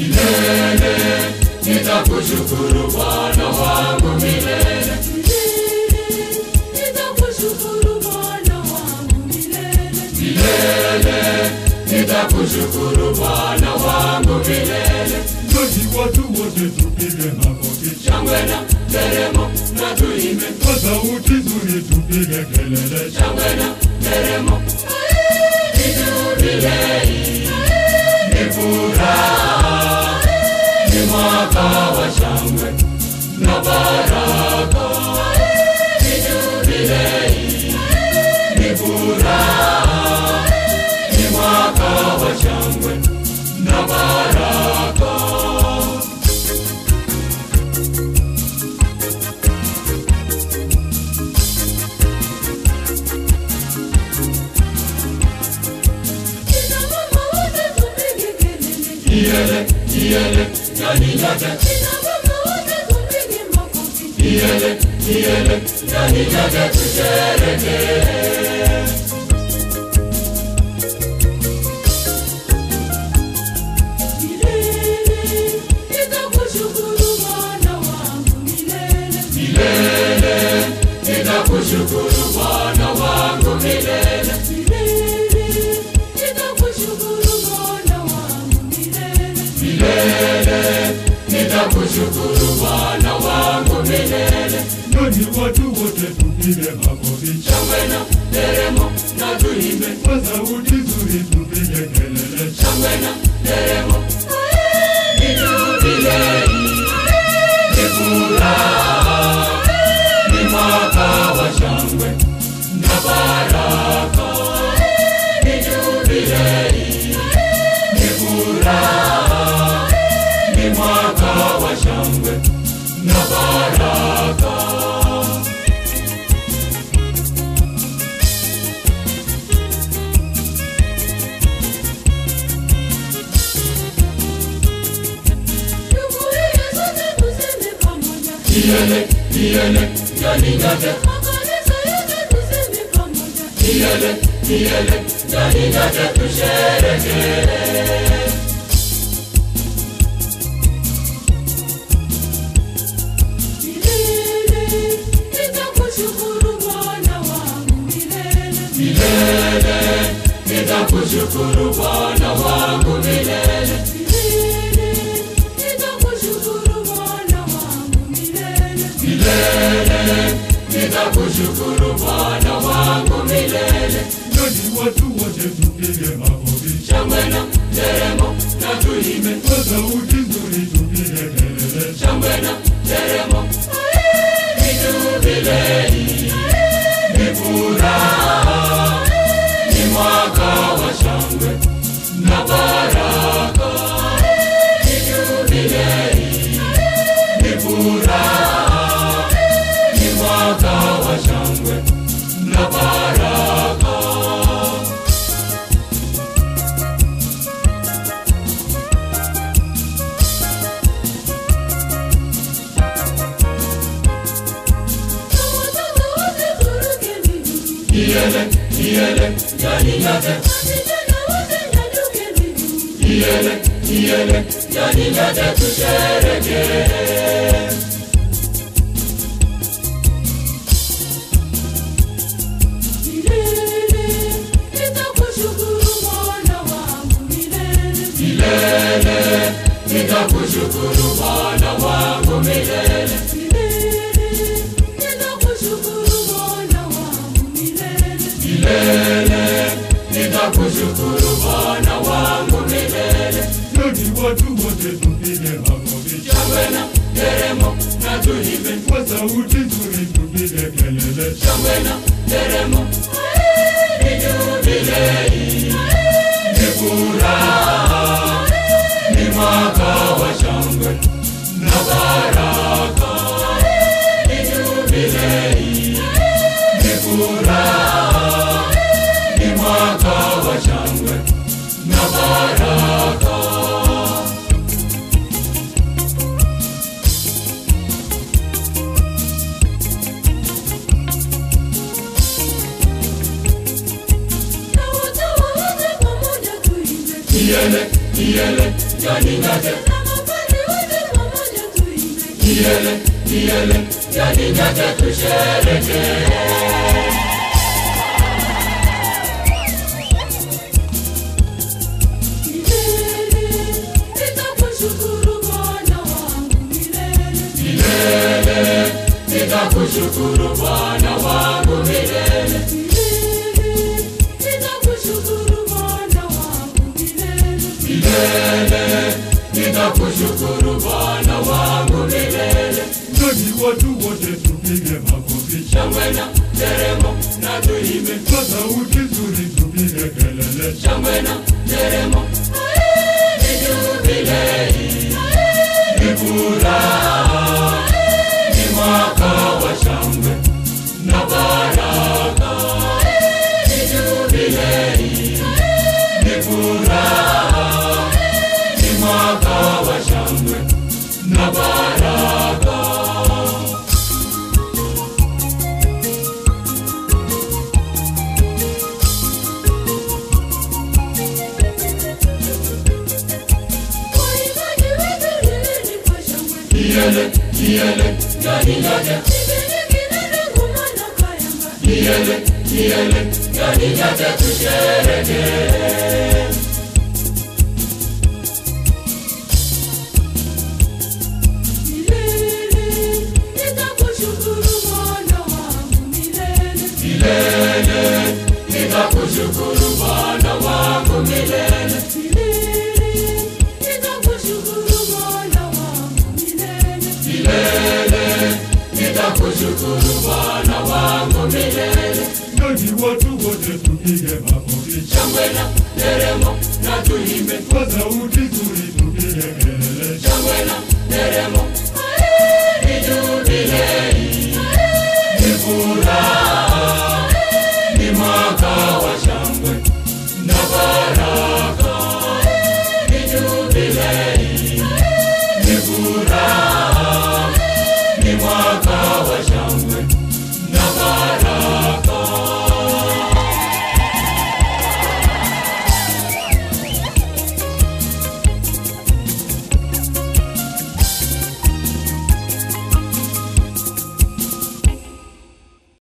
milele nitakushukuru Bwana wangu milele Nitakushukuru Bwana wangu milele. milele nitakushukuru Bwana wangu milele Njooni watu wote tupige makofi, shangwe na nderemo na tuimbe kwa sauti nzuri tupige kelele. shangwe na nderemo ni jubilei ni furaha ni mwaka wa shangwe na baraka ni jubilei ni furaha ni mwaka wa shangwe na baraka Kina mama wote tupige kelele. Iyele, iyele, yani nyote Kina baba wote tupige makofi. Iyele, iyele, yani nyote tusherehekee. Milele nitakushukuru Bwana wangu milele. Milele, nitakushukuru Bwana wangu milele. Milele nitakushukuru Bwana wangu milele. Milele, nitakushukuru Bwana wangu milele. Njooni watu wote tupige makofi, Shangwe na nderemo na tuimbe, kwa sauti nzuri tupige kelele. shangwe na nderemo. Ni jubilei, ni furaha, ni mwaka wa shangwe na baraka. Ni jubilei, ni furaha, ni mwaka wa shangwe na baraka. Jumuiya zote tuseme pamoja. Iyele, iyele, yani nyote Makanisa yote tuseme pamoja. Iyele, iyele, yani nyote tusherehekee. Milele nitakushukuru Bwana wangu milele. Milele, nitakushukuru Bwana wangu milele. Milele nitakushukuru Bwana wangu milele. Milele, nitakushukuru Bwana wangu milele. Njooni watu wote tupige makofi, Shangwe na nderemo na tuimbe, kwa sauti nzuri tupige kelele. shangwe na nderemo. Ni jubilei, ni furaha, ni mwaka wa shangwe na baraka. Ni jubilei, ni furaha, ni mwaka wa shangwe na baraka. Na watoto wote turuke miguu. Iyele, iyele, yani nyote Vijana wote nyanyuke miguu. Iyele, iyele, yani nyote tusherehekee. Milele nitakushukuru Bwana wangu milele. Milele, nitakushukuru Bwana wangu milele. Milele nitakushukuru Bwana wangu milele. Milele, nitakushukuru Bwana wangu milele. Njooni watu wote tupige makofi, Shangwe na nderemo na tuimbe, kwa sauti nzuri tupige kelele. shangwe na nderemo. Ni jubilei, ni furaha, ni mwaka wa shangwe na baraka. Ni jubilei, ni furaha, ni mwaka wa shangwe na baraka. Na watawa wote pamoja tuimbe. Iyele, iyele, yani nyote na mapadri wote pamoja tuimbe kiele kiele yani nyote tusherekee milele nitakushukuru Bwana wangu milele milele nitakushukuru bwana wangu milele milele nitakushukuru Bwana wangu milele milele nitakushukuru bwana wangu milele Nani watu wote tupige makofi shangwe na nderemo na tuimbe kwa sauti nzuri, tupige kelele. shangwe na nderemo ni jubilei ni furaha ni mwaka wa shangwe na baraka ni jubilei ni furaha ni mwaka wa shangwe na baraka waimbaji wetu lileni kwa shangwe kiele kiele yani nyote Pigeni kinanda ngoma na kayamba kiele kiele yani nyote tusherekee milele nitakushukuru Bwana wangu milele milele nitakushukuru bwana wangu milele milele nitakushukuru Bwana wangu milele milele nitakushukuru bwana wangu milele Nani watu wote tupige makofi shangwe na nderemo na tuimbe kwa sauti nzuri,